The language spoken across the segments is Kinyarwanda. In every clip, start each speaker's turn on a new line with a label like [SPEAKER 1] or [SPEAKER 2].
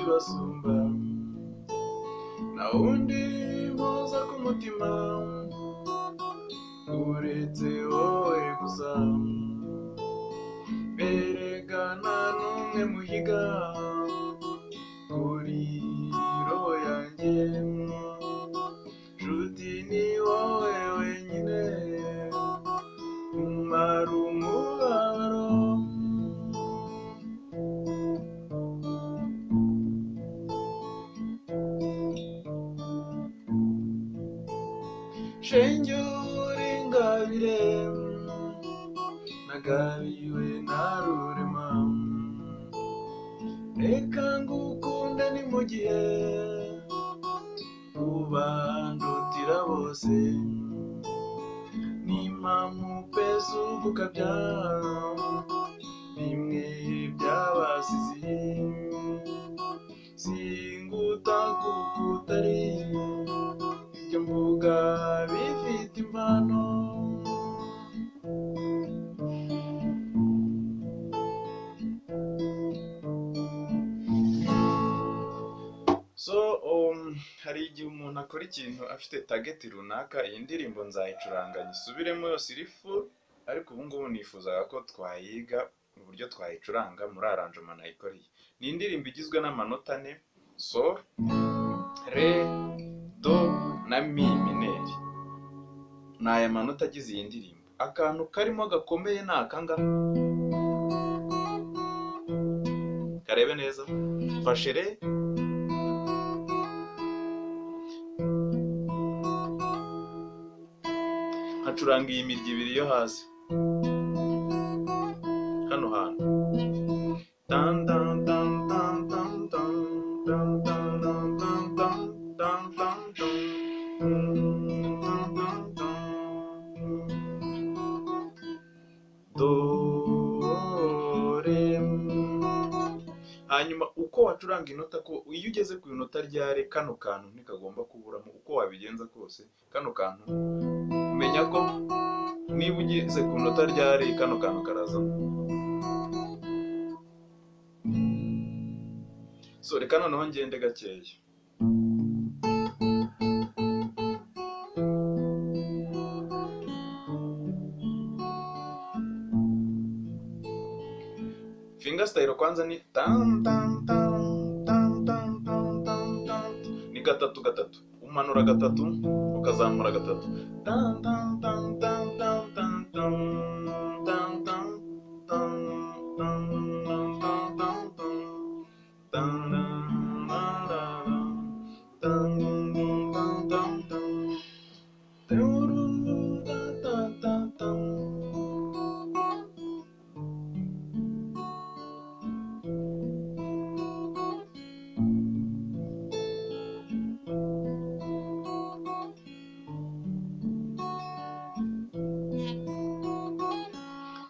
[SPEAKER 1] basumba naho undi muza ku mutima uretse wowe gusa erega nta n'umwe muhiga kuri roho yanjye nshuti ni wowe wenyine umara umubabaro shenge urengabire nagabiwe narurema reka ngukunde ni mu gihe ubandutira bose nimamupeza ugukabya bimwe byabasizi singuta kukutari ibyo mvuga bifite impano so um, hari igihe umuntu akora ikintu afite tageti runaka iyi ndirimbo nzayicuranga nyisubiremo yose irifu ariko ubu ngubu nifuzaga ko twayiga uburyo twayicuranga muri aranjoma nayikoreye ni indirimbo igizwe n'amanota ane so re do na mi mineri ni aya manota agize iyi ndirimbo akantu karimo gakomeye ni akangaka karebe neza fashe re hacuranga iyi mirya ibiri yo hasi hano hantu tan tan tan tan tan tan tan tan tan tan tan tan tan tan do re hanyuma uko wacuranga inota ko iyo ugeze ku inota rya re kano kantu ntikagomba kuburamo uko wabigenza kose kano kantu menya ko niba ugeze ku nota rya re kano kantu karazamo so reka noneho ngende gakeya fingasitayiro kwanza ni tan tan tan tan tan tan tan tan ni gatatu gatatu umanura gatatu ukazamura gatatu tan tan tan tan tan tan tan tan tan tan tan tan tan tan tan tan tan tan tan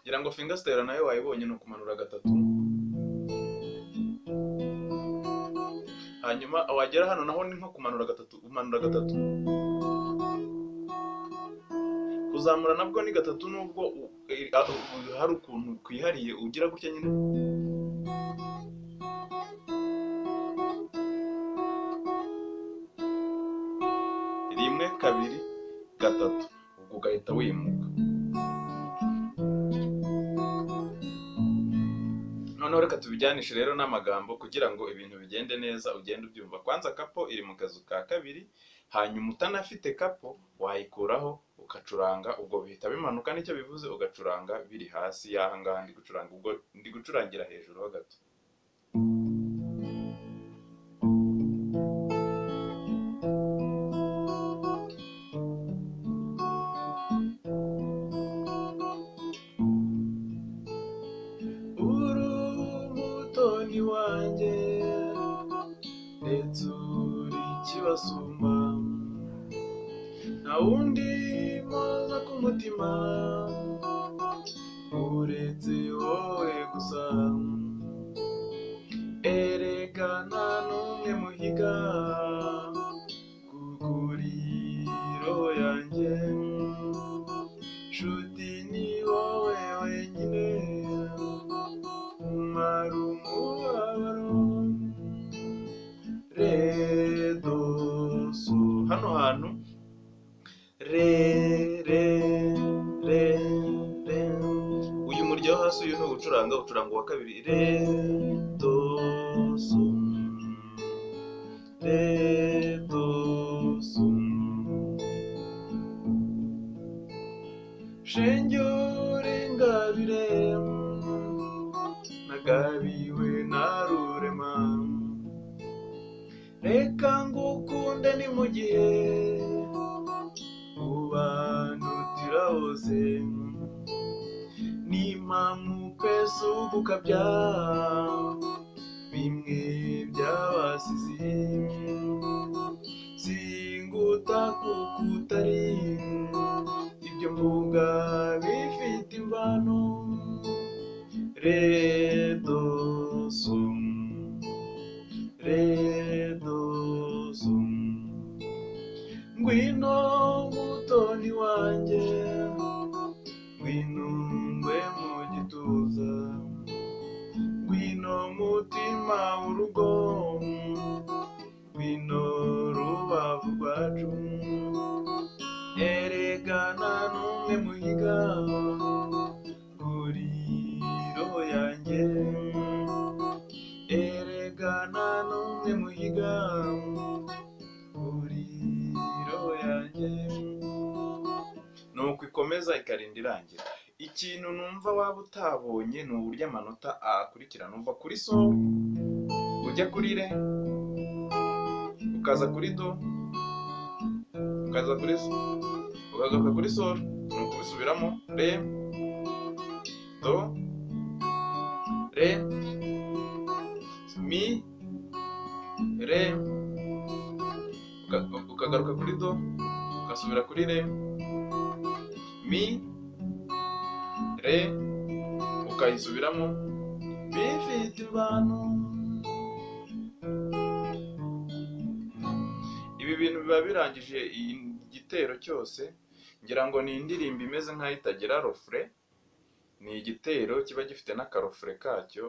[SPEAKER 1] ngira ngo fingasitera nayo wayibonye ni ukumanura gatatu hanyuma wagera hano naho ni nko kumanura gatatu umanura gatatu kuzamura nabwo ni gatatu nubwo u- i- a- u- hari ukuntu kwihariye ugira gutya nyine rimwe kabiri gatatu ubwo ugahita wimuka noneho reka tubijyanishe rero n'amagambo kugira ngo ibintu bigende neza ugende ubyumva kwanza kapo iri mu kazu ka kabiri hanyuma utanafite kapo wayikuraho ukacuranga ubwo bihita bimanuka nicyo bivuze ugacuranga biri hasi y'aha ngaha ndi gucuranga ubwo ndi gucurangira hejuru ho gato urumutoni wanjye ndetse uri ikibasumba nta wundi muza ku mutima uretse wowe gusa erega nta n'umwe muhiga kuri roho yanjye nshuti ni wowe wenyine umara umubabaro kabiri re do sum re do sum shenge urengabire nagabiwe narurema reka ngukunde ni mu gihe ubanutira hose n'impamupe z'ugukabya bimwe byabasize singuta kuko utari ibyo mvuga bifite imvano redo sumu redo sumu ngwino mutoni wanjye ngwino ngwe mu gituza ngwino mutima w'urugo ngwino rubavu rwacu eregana n'umwe muhiga guriro yanjye eregana n'umwe muhiga guriro yanjye nuko ikomeza ikarinda irangira ikintu numva waba utabonye ni uburyo amanota akurikirana uva kuri so ujya kuri re ukaza kuri do ukaza kuri so ukagaruka kuri sol ni ukubisubiramo re do re mi re uka- ukagaruka kuri do ugasubira kuri re mi re ukayisubiramo bifite abantu ibi bintu biba birangije iyi- igitero cyose ngira ngo ni indirimbo imeze nk'aho itagira rofure ni igitero kiba gifite n'akarofure kacyo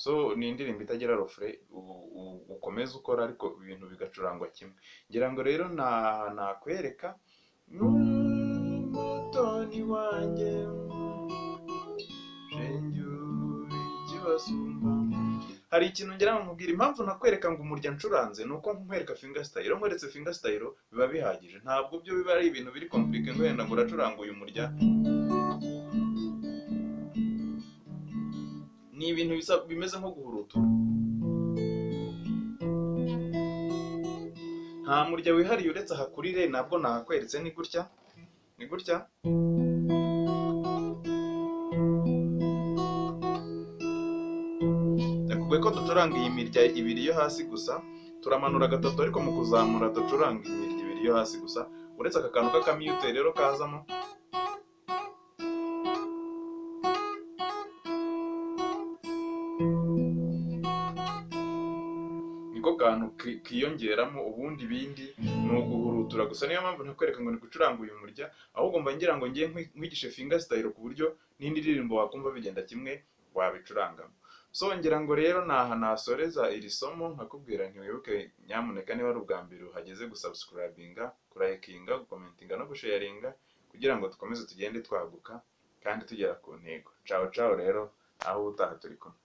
[SPEAKER 1] so ni indirimbo itagira rofure u- u- ukomeza ukora ariko ibintu bigacurangwa kimwe ngira ngo rero na nakwereka n'umutoni wanjye shengura ikibasumba hari ikintu ngira ngo nkubwire impamvu nakwereka ngo umurya ncuranze ni uko nkwereka fingasitayiro nkweretse fingasitayiro biba bihagije ntabwo byo biba ari ibintu biri kompurike ngo wenda ngo uracuranga uyu murya ni ibintu bisa bimeze nko guhura utuntu nta murya wihariye uretse aha kuri re nabwo nahakweretse ni gutya ni gutya yakubwiye ko ducuranga iyi mirya ibiri yo hasi gusa turamanura gatatu ariko mu kuzamura ducuranga imirya ibiri yo hasi gusa uretse aka kantu k'akamiyute rero kazamo niko kantu ki- kiyongeramo ubundi ibindi ni uguhurutura gusa niyo mpamvu ntakwereka ngo ni gucuranga uyu murya ahubwo mba ngira ngo ngiye nkwi- nkwigishe fingasitayiro ku buryo n'indi ndirimbo wakumva bigenda kimwe wabicurangamo so ngira ngo rero naha nasoreza iri somo nkakubwira ntiwibuke nyamuneka niba ari ubwa mbere uhageze gusabusikarabinga kurayikinga gukomentinga no gusharinga kugira ngo dukomeze tugende twaguka kandi tugera ku ntego cawo cawo rero aho utaha turi kumwe